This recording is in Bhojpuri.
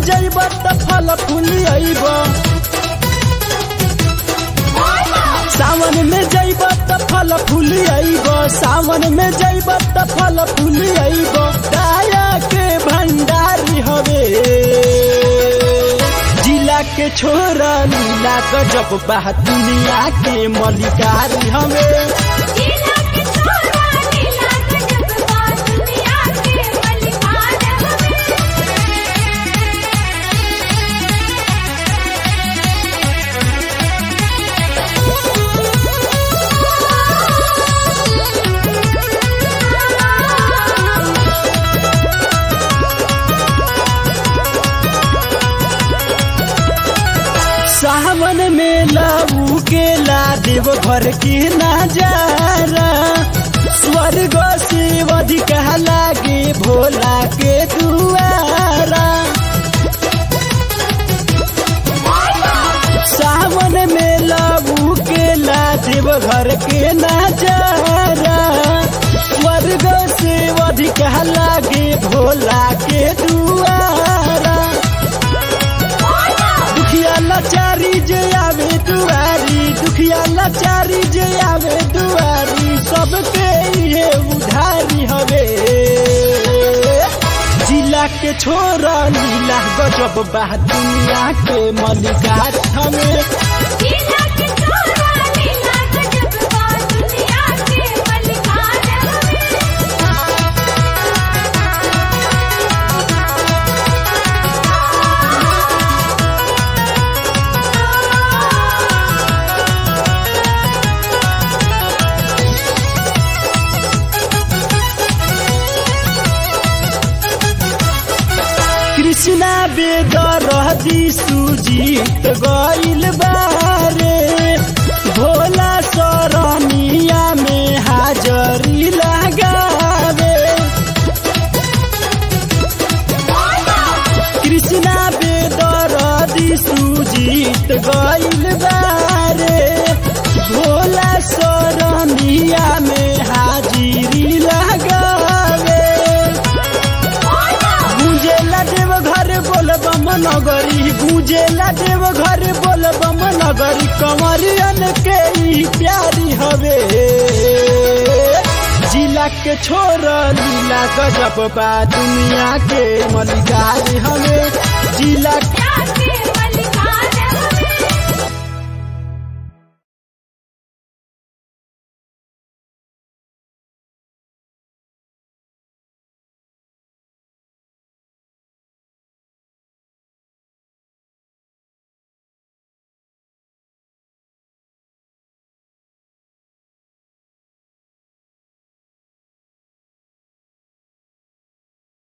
जइब त फल फूली अइब सावन में जइब त फल फूली अइब सावन में जइब त फल फूली अइब दाया के भंडारी हवे जिला के छोरा नीला गजब बा दुनिया के मलिकारी हवे जिला के छोरा नीला गजब बा दुनिया के मलिकार हवे सावन में लाऊ के ला देव घर के नजारा स्वर्ग से अधिक लागे भोला के दुआरा सावन में लाऊ के ला देव घर के नजारा स्वर्ग से अधिक लागे भोला के दुआरा दुखिया लाचारी जे आवे दुआरी दुखिया लाचारी जे आवे दुआरी सबके ये उधारी हवे जिला के छोरा नीला गजब बा दुनिया के मलिकार हवे जिला के छोरा नीला गजब बा दुनिया के मलिकार हवे कृष्णा बेदरदी सुजीत गइल बारे भोला सरनिया में हाजरी लगावे कृष्णा बेदरदी सुजीत गइल बारे भोला सरनिया में हाजिरी लगावे गुंजेला देव घर बोल बम नगरी गुंजेला देव घर बोल बम नगरी कमरियन के ई प्यारी हवे जिला के छोर लीला गजब बा दुनिया के मलिकार हवे जिला